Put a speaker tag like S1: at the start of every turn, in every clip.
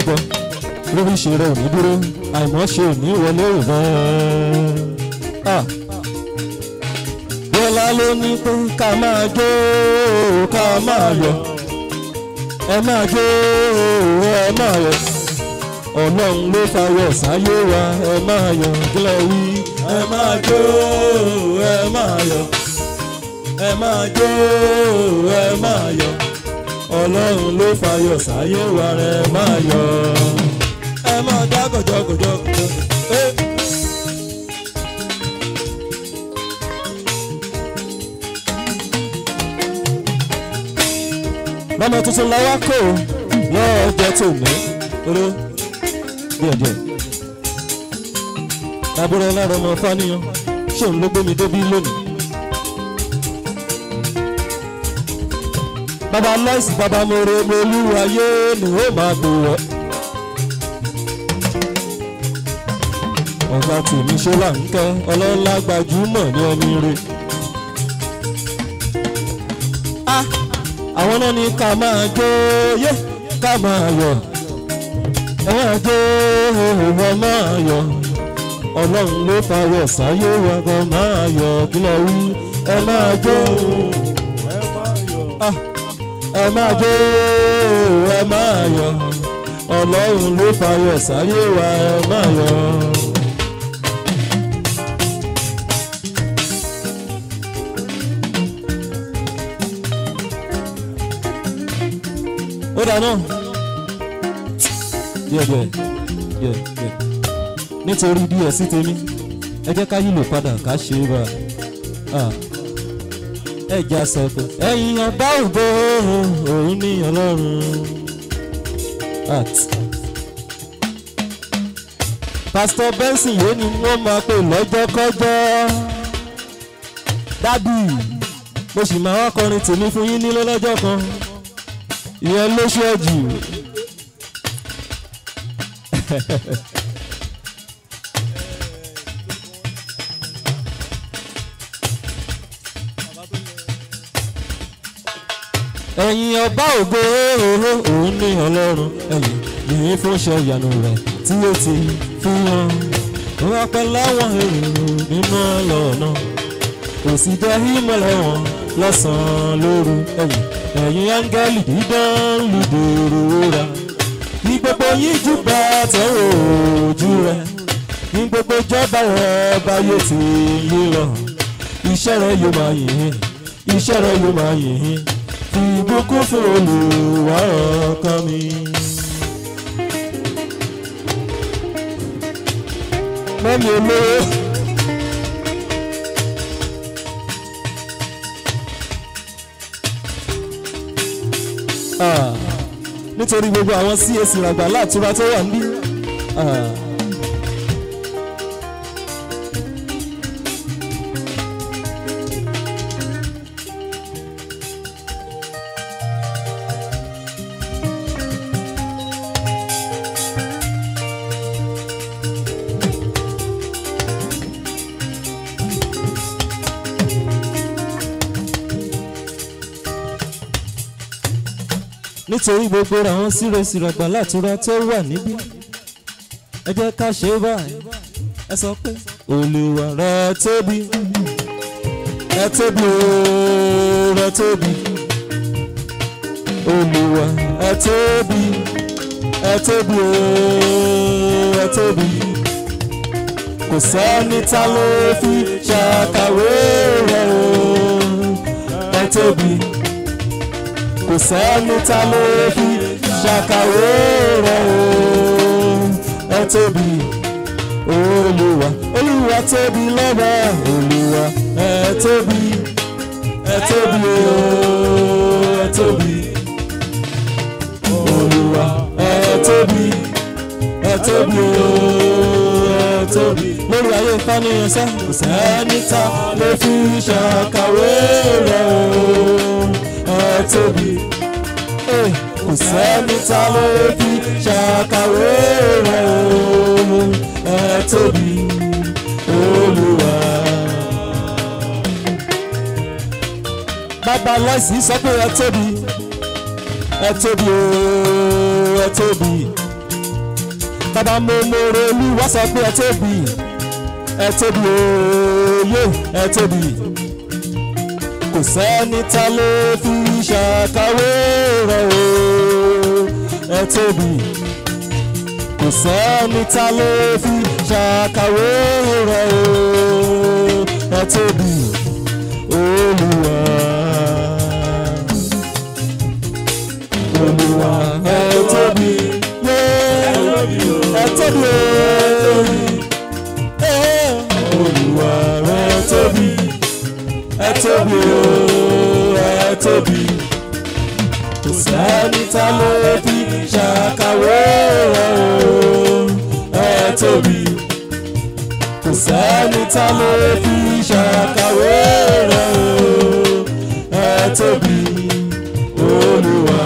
S1: gbọ́ lórí ṣe rẹ̀ ò ní dúró àìmọ́ ṣe ò ní wọlé rẹ̀. Ah bọ́lá ló ní pé ká máa jó ká máa yọ̀ ẹ máa jó ẹ máa yọ̀ ọlọ́run ló fayọ̀ sáyé wa ẹ máa yọ̀ kílẹ̀ wí ẹ máa jó ẹ máa yọ̀ ẹ máa jó ẹ máa yọ̀ ọlọ́run ló fayọ̀ sáyé wa ẹ máa yọ̀ ẹ máa dá gọ̀jọ̀gọ̀jọ̀gọ̀jọ̀. Eh. lọ́mọ tuntun la wá kó lọ́jọ́ tó ní oró díẹ̀díẹ̀. àbúrò ọlọ́run ọmọ fáníyàn ṣé òun ló gbé mi débí lónìí. bàbá lọ́ọ̀sì bàbá mòrè molúwayé ni ó máa bò wọ́. ọ̀gá tèmi ṣe là ń kẹ́ ọlọ́lá gbajúmọ̀ ní ẹni rẹ̀. ah àwọn náà ní ká máa jó yé ká máa yọ̀ ẹ máa jó ẹ máa yọ̀ ọlọ́run ló fayọ̀ sáyé wa gan máa yọ̀ kílẹ̀ wí ẹ máa jó Ah, ẹ máa jó ẹ máa yọ̀ ọlọ́run ló fayọ̀ sáyé wa ẹ máa yọ̀. ó dáná díẹ̀ díẹ̀ díẹ̀ díẹ̀ nítorí díẹ̀ sí tèmi ẹ jẹ́ ká yílò padà ká ṣe é bá a ẹ já sọ pé ẹ̀yin ọba ògo òun ní ọlọ́run at pásítọ̀ benson yìí ni wọ́n máa pè lọ́jọ́kọ́jọ́ dádì mo sì máa wá kọrin tèmi fún yín nílé lọ́jọ́ kan ìyẹn ló ṣẹ́jù. ẹ̀yin ọba ògo òun ní ọlọ́run ẹ̀yìn yìí fún ṣe ìyanu rẹ̀ tí ó ti fi hàn wọ́n pẹ́ láwọn èrò nínú ọlọ́ọ̀nà kò sì jẹ́ ìmọ̀lẹ̀ wọn lọ́sàn-án lóru ẹ̀yìn ẹ̀yin áńgẹ́lì dídán lùdòrò ra ní gbogbo yín júbà tẹ̀wọ̀ ojú rẹ̀ ní gbogbo jọba rẹ̀ báyé ti yí lọ iṣẹ́ rẹ̀ yóò máa yìn iṣẹ́ rẹ̀ yóò máa yìn fi ìbùkún fún olùwà ọkàn mi. mẹ́mi olówó. Ah, nítorí gbogbo àwọn CAC ràgbà láàtúrà tó wà níbí. Ah. nítorí gbogbo àwọn sírẹsìràgbà látúrà tó wà níbí ẹ jẹ́ ká ṣe é báyìí ẹ sọ pé olùwà rẹ tóbi rẹ tóbi ooo rẹ tóbi olùwà ẹ tóbi ẹ tóbi ooo ẹ tóbi kò sẹ́ni tá ló fi ṣàkàwé rẹ ooo ẹ tóbi kò sẹ́ni tá ló fi ṣàkàwé rẹ̀ o ẹ tóbi olúwa olúwa tóbi lọ́ba olúwa ẹ tóbi ẹ tóbi o ẹ tóbi olúwa ẹ tóbi ẹ tóbi o ẹ tóbi lórí ayé ìfànìyàn sẹ́ kò sẹ́ni tá ló fi ṣàkàwé rẹ̀ o ẹ tóbi kò sẹ́ni tá ló fi ṣàkàwé rẹ̀ o ẹ tóbi olúwa. bàbá lọ́sì sọ pé ẹ tóbi ẹ tóbi o ẹ tóbi bàbá mo mọ̀rọ̀ olúwa sọ pé ẹ tóbi ẹ tóbi òye ẹ tóbi kò sẹ́ni tá ló fi ṣàkàwé rẹ̀ o ẹ tóbi kò sẹ́ni tá ló fi ṣàkàwé rẹ̀ o ẹ tóbi olúwa olúwa ẹ tóbi yé ẹ tóbi o Eh, olúwa ẹ tóbi ẹ tóbi o ẹ tóbi kò sẹ́ni tá ló fi ṣàkàwé rẹ̀ o ẹ tóbi kò sẹ́ni tá ló fi ṣàkàwé rẹ̀ o ẹ tóbi olúwa.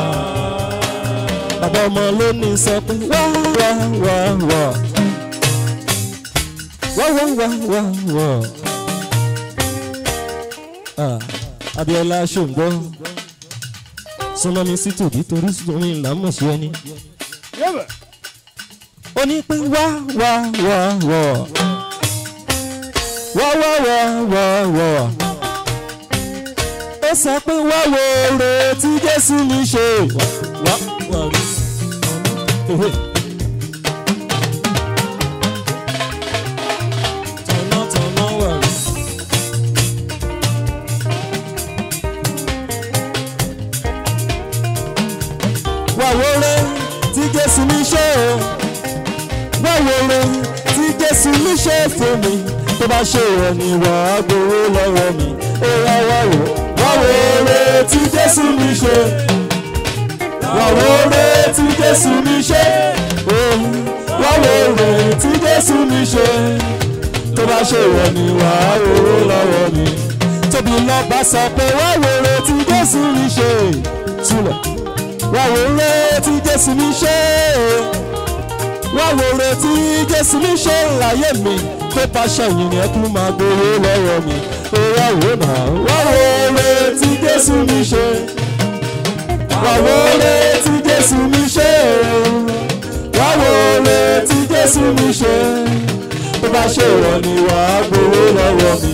S1: bàbá ọmọ ló ní sọ pé wá wá wá wá wá wá wá wá wá. Ah, Abíọ́lá ṣòǹgbọ́ súnmọ́ mi sí tòbí torí sùnmi ìlànà ṣe ẹni. ó ní pé wá wá wá wá wá wá wá wá wá. ó sọ pé wá wo oore tí Jésù mi ṣe. wá wá rí ọ̀nà. tọ̀nà tọ̀nà wà rí. wàwòrè tí jésù mi ṣe o wàwòrè tí jésù mi ṣe fún mi tó bá ṣe rẹ̀ ni wàá gbowó lọ́wọ́ mi ó yá wàwò wàwòrè tí jésù mi ṣe wàwòrè tí jésù mi ṣe o wàwòrè tí jésù mi ṣe tó bá ṣe rẹ̀ ni wàá gbowó lọ́wọ́ mi tóbi lọ́ba sọ pé wàwòrè tí jésù mi ṣe túlẹ̀ wá wo re tí jésù mi ṣe wá wo re tí jésù mi ṣe láyé mi tó bá ṣẹ̀yìn ni ẹkún máa gbowó lọ́wọ́ mi ó wá wò náà wá wo re tí jésù mi ṣe wá wo re tí jésù mi ṣe wá wo re tí jésù mi ṣe tó bá ṣe wọ̀ ni wàá gbowó lọ́wọ́ mi.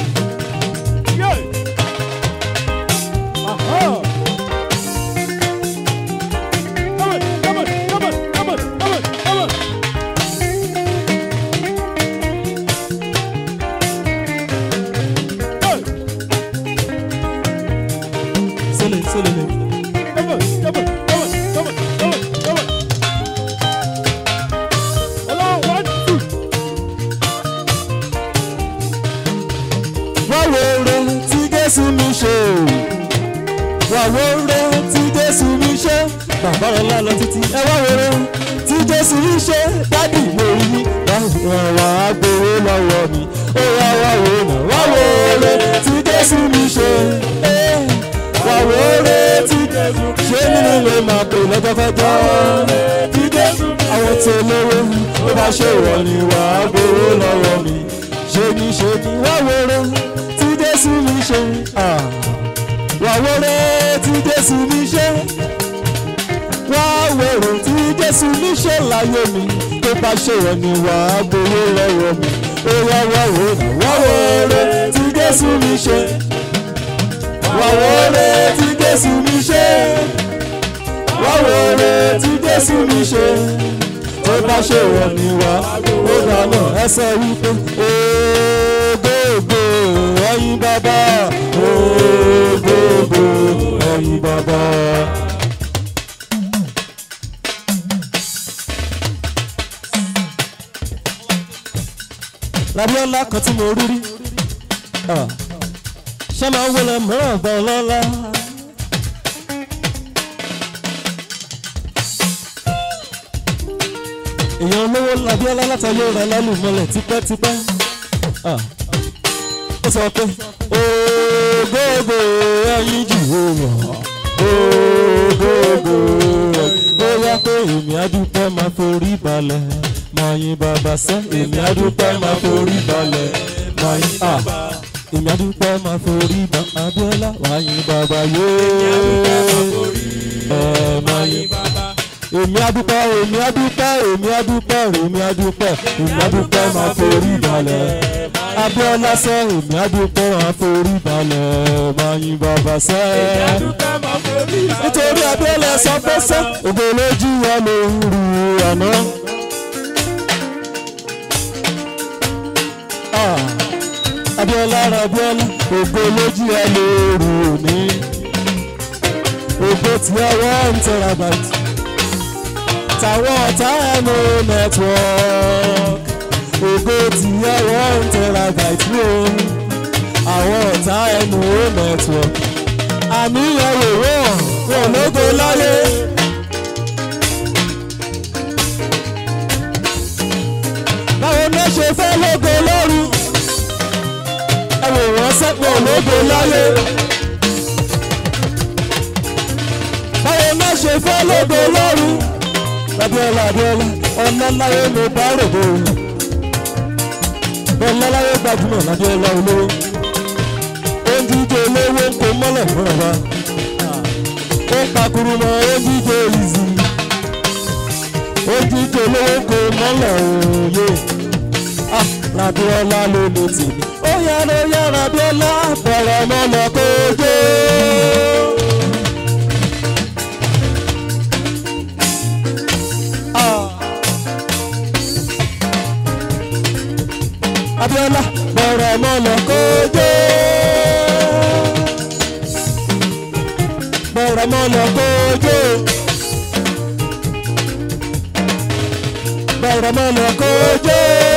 S1: Sílẹ̀ sílẹ̀ lẹ̀. wá wo re tí jésù mi ṣe wá wo re tí jésù mi ṣe bàbá rẹ lálọ títí ẹ wá wo re tí jésù mi ṣe dádì mo rí wá wá gbowó lọ́wọ́ mi ó wá wá wo nà wá wo re tí jésù mi ṣe eh, wá wo re tí jésù ṣé nínú ilé máa pè lọ́jọ́kọ́jọ́ tí jésù àwọn tó lówó ó bá ṣe wọ̀ ni wàá gbowó lọ́wọ́ mi ṣe ni ṣe ni wá wo re tí jésù mi ṣe ah, wá wo re tí jésù mi ṣe wá wèrè tí jésù mi ṣe láyé mi tó bá ṣe wọ̀ ni wàá gbowó lọ́wọ́ mi ó wá wá wò náà wá wèrè tí jésù mi ṣe wá wèrè tí jésù mi ṣe wá wèrè tí jésù mi ṣe tó bá ṣe wọ̀ ni wàá gbowó dáná ẹsẹ̀ wípé ògógó ẹ̀yin bàbá ògógó ẹ̀yin bàbá. labiola kan tí mo rí rí Ah. ṣé máa ń wọlé mìíràn gbọ́n lọ́la. èèyàn olówó labiola látàyè rẹ̀ lálùmọ́lẹ̀ tipẹ́tipẹ́. Ah. ó sọ pé ògógó ẹyin jù ó wọ̀ ògógó ó yá pé èmi adúpẹ́ máa forí balẹ̀ máa yin bàbá sẹ́ èmi adúpẹ́ máa forí balẹ̀ máa yin à èmi adúpẹ́ máa forí ba Abíọ́lá wàá yin bàbá yóò ẹ máa yin èmi adúpẹ́ èmi adúpẹ́ èmi adúpẹ́ èmi adúpẹ́ èmi adúpẹ́ máa forí balẹ̀ abiola sẹ èmi adúpẹ́ máa forí balẹ̀ máa yin bàbá sẹ́ nítorí abiola sọ pé sẹ́ ògo lójú wa ló ń ru àná. Ah, abiola rabiola ògo lójú ẹ ló rù ní ògo tí ẹ wọ́n ń tẹ̀ra bàtì tàwọn ọ̀tá ẹnu network ògo tí ẹ wọ́n ń tẹ̀ra bàtì o àwọn ọ̀tá ẹnu network àmì ẹ̀rọ wọn wọn lógo láyé. báwo ló ṣe fẹ́ lógo lóru ẹ̀wọ̀n wọn sẹ́pọ̀ lógo láyé. báwo ló ṣe fẹ́ lógo lóru abiola abiola ọlọ́láyé mo bá rògbò ọlọ́láyé gbajúmọ̀ lábíọ́lá olówó ojújẹ olówó ń kó mọ́lẹ̀ fúnra wa ó pakuru mọ́ ojújẹ ìzì ojújẹ olówó ń kó mọ́lẹ̀ òye labiola ló lè tèmi ó yára yára abiola bẹ̀rẹ̀ mọ́lẹ̀ kó jó. abiola bẹ̀rẹ̀ mọ́lẹ̀ kójó. bẹ̀rẹ̀ mọ́lẹ̀ kójó. bẹ̀rẹ̀ mọ́lẹ̀ kójó.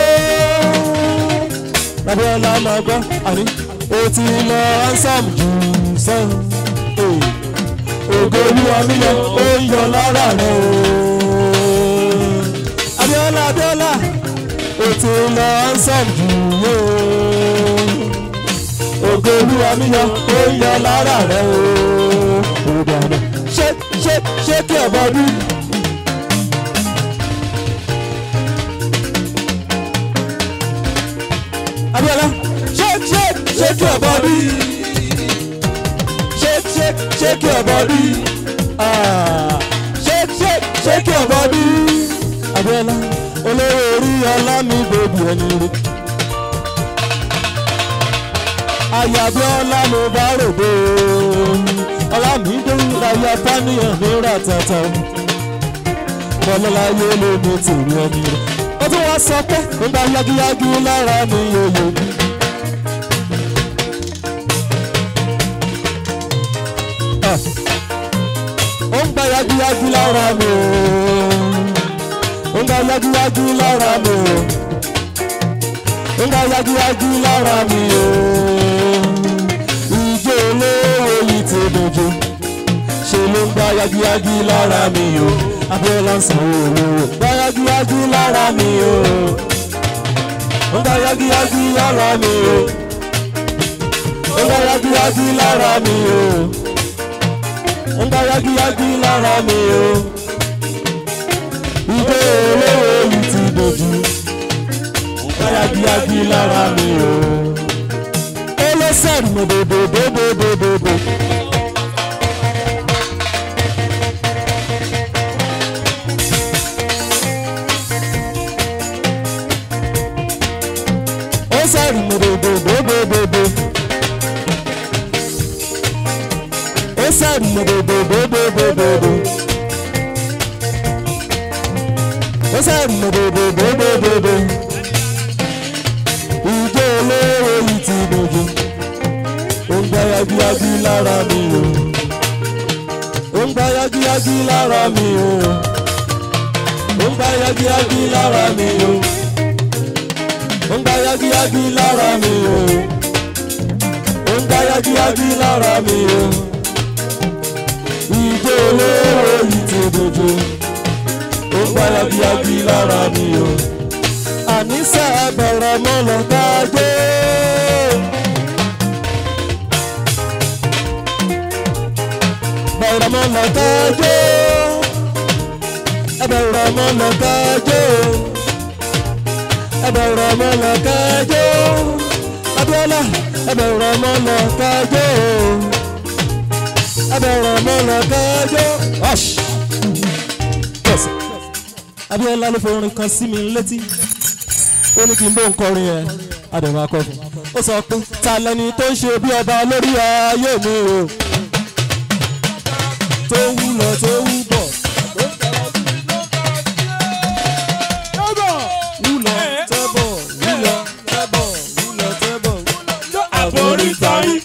S1: abiola máa gbọ́ àní o ti lọ ansam jù sẹ́yìn. ògo olúwa mi lọ ó ń yọ lára rẹ̀ o. abiola abiola ó ti lọ ansam jù yó. ògo olúwa mi yọ ó ń yọ lára rẹ o. òdà náà ṣé ṣé ṣé kí ẹ bọ bí. abiola ṣé ṣé ṣé kí ẹ bọ bí. ṣé ṣé ṣé kí ẹ bọ bí. ṣé ṣé ṣé kí ẹ bọ bí. abiola olówó orí ọlá mi bèbí ẹni rí. àyàbí ọlá mo bá rògbò ọlá mi dé láyé apánìyàn ní ràtàtà bọ́lọ́láyé ló ní tèmi ẹni rí. ó tún wá sọ pé ó gba yagiyagi lára mi yòyò. ó ń gba yagiyagi lára mi ooo nga yagiyagi lára mi o nga yagiyagi lára mi o ìjọ olówó yìí ti dojú ṣe ló ń gba yagiyagi lára mi o abiola sanwó olówó gba yagiyagi lára mi o nga yagiyagi lára mi o nga yagiyagi lára mi o nga yagiyagi lára mi o ìgbé olówó yìí ti dojú káyagíyagí lára mi o. ẹlẹ́sẹ̀ mi bòbòbòbòbòbò. ó sẹ́rì mi bòbòbòbòbò. ó sẹ́rì mi bòbòbòbòbò. ó sẹ́rì mi bòbòbòbòbò. ìjọ olówó yìí ti dojú. ó ń gbá yagiyagi lára mi o. ó ń gbá yagiyagi lára mi o. ó ń gbá yagiyagi lára mi o. ó ń gbá yagiyagi lára mi o. ó ń gbá yagiyagi lára mi o. ìjọ olówó yìí ti dojú ó gbá yagiyagi lára mi o. àníṣe bẹ̀rẹ̀ mọ́lẹ̀ kájé. bẹ̀rẹ̀ mọ́lẹ̀ kájé. bẹ̀rẹ̀ mọ́lẹ̀ kájé. bẹ̀rẹ̀ mọ́lẹ̀ kájé. Abíọ́lá bẹ̀rẹ̀ mọ́lẹ̀ kájé. bẹ̀rẹ̀ mọ́lẹ̀ kájé. Hush abiola ló forin kan sí mi létí ó ní kí n bó ń kọrin yẹn adẹ̀mọ̀ akọ́fún ó sọ pé ta lẹni tó ń ṣe bí ọba lórí ayé mi o tó wú lọ tó wú bọ̀ wú lọ tẹ́bọ̀ wú lọ tẹ́bọ̀ wú lọ tẹ́bọ̀ àbórí tayí.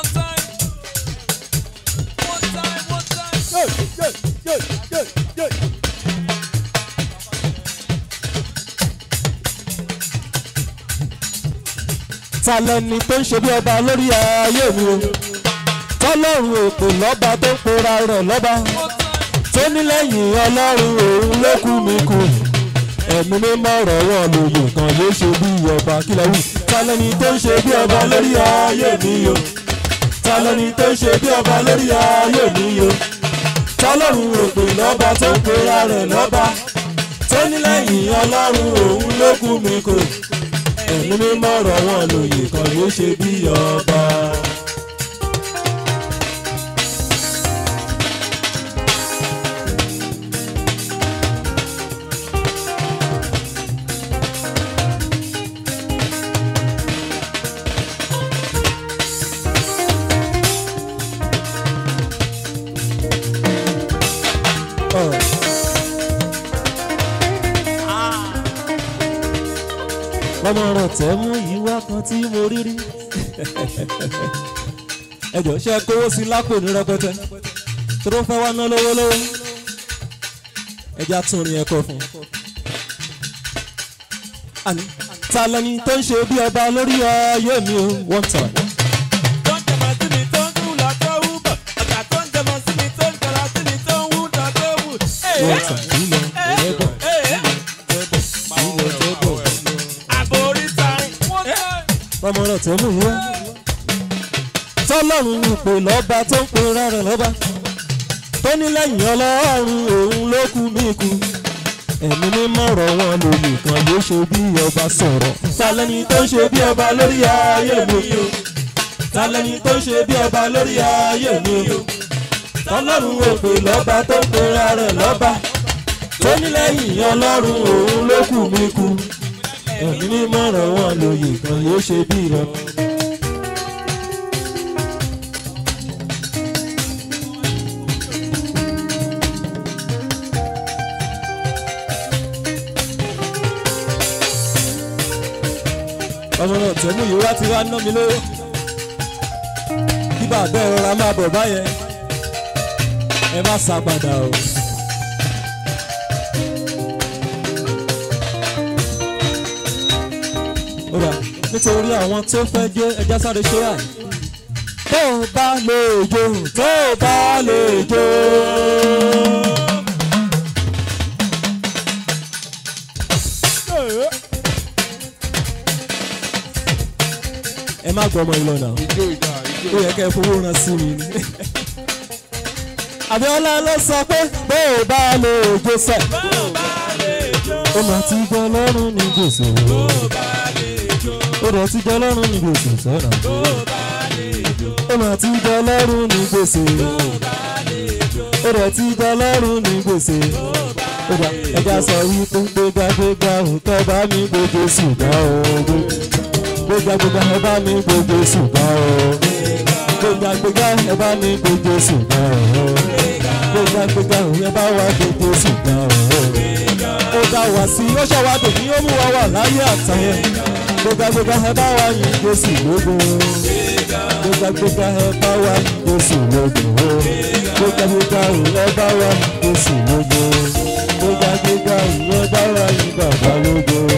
S1: ta lẹni tó ń ṣe bí ọba lórí ayé mi o tọ́lọ́run òpè lọ́ba tó ń pera rẹ̀ lọ́ba tó ní lẹ́yìn ọlọ́run òun ló kú mi kù ẹ̀mí mímọ́ rọ̀wọ́ lòyè kan yóò ṣe bí ọba kílẹ̀ wù ta lẹni tó ń ṣe bí ọba lórí ayé mi o ta lẹni tó ń ṣe bí ọba lórí ayé mi o tọ́lọ́run òpè lọ́ba tó ń pera rẹ̀ lọ́ba tó ní lẹ́yìn ọlọ́run òun ló kú mi kù ẹ̀mí mímọ́ rọ̀wọ́ lòyè kan yóò ṣe bí ọba. ọmọ rẹ̀ tẹ́ mú ìwá kan tí mo rí rí. ẹ jọ ṣe kówó sí lápò ní rẹpẹtẹ tó ló fẹ́ wá ná lówó lówó ẹja tún rin ẹ̀kọ́ fún un. àní ta lẹni tó ń ṣe bí ọba lórí ayé mi o one time. one time ìlọ ẹ̀ẹ́dọ̀ ìlọ ẹ̀ẹ́dọ̀ ọmọ rẹ̀ tẹ́ mú ìwá. tọ́lọ́run ìpè lọ́ba tó ń pera rẹ̀ lọ́ba tó ní lẹ́yìn ọlọ́run òun ló kú mí kú ẹ̀mí mímọ́ ọ̀rọ̀ wọn lòlù kan yóò ṣe bí ọba sọ̀rọ̀. talẹ́ni tó ń ṣe bí ọba lórí ayé mi o talẹ́ni tó ń ṣe bí ọba lórí ayé mi o tọ́lọ́run òpè lọ́ba tó ń pera rẹ̀ lọ́ba tó ní lẹ́yìn ọlọ́run òun ló kú mí kú ẹ̀mí mímọ́ ọ̀rọ̀ wọn lòyè kan yóò ṣe bí rẹ̀. ọmọ náà tẹ̀mú yìí wá ti wá ná mi lówó kí bàbá ẹ rọra máa bọ̀ báyẹn ẹ má sá padà o. ó dà nítorí àwọn tó fẹ́ jẹ́ ẹja sáré ṣe ráì. tó o bá lè jó tó o bá lè jó. ẹ má gbọ́ ọmọ ìlọ náà ó yẹ kẹ́ ẹ fowó ran sí mi. Abíọ́lá ló sọ pé bó o bá lè jó sẹ̀. ó mà ti gbọ́ lọ́rùn ní gbèsè. ó rẹ̀ ti gbọ́ lọ́rùn ní gbèsè sọ́nà. ó mà ti gbọ́ lọ́rùn ní gbèsè. ó rẹ̀ ti gbọ́ lọ́rùn ní gbèsè. ó dà ẹja sọ wípé gbégbá gbégbá òótọ́ bá mi gbogbo ṣùgbọ́n òògùn gbégbágbégbá ẹ bá mi gbogbo ṣùgbọ́n o. gbégbágbégbá ẹ bá mi gbogbo ṣùgbọ́n o. gbégbágbégbá ẹ bá wa gbogbo ṣùgbọ́n o. ó dá wa sí ó ṣàwá tòbí ó mú wa wà láyé àtàyẹ. gbégbágbégbá ẹ bá wa yin Jésù lógo. gbégbágbégbá ẹ bá wa yin Jésù lógo. gbégbágbégbá ẹ bá wa yin Jésù lógo. gbégbágbégbá ẹ bá wa yin bàbá lógo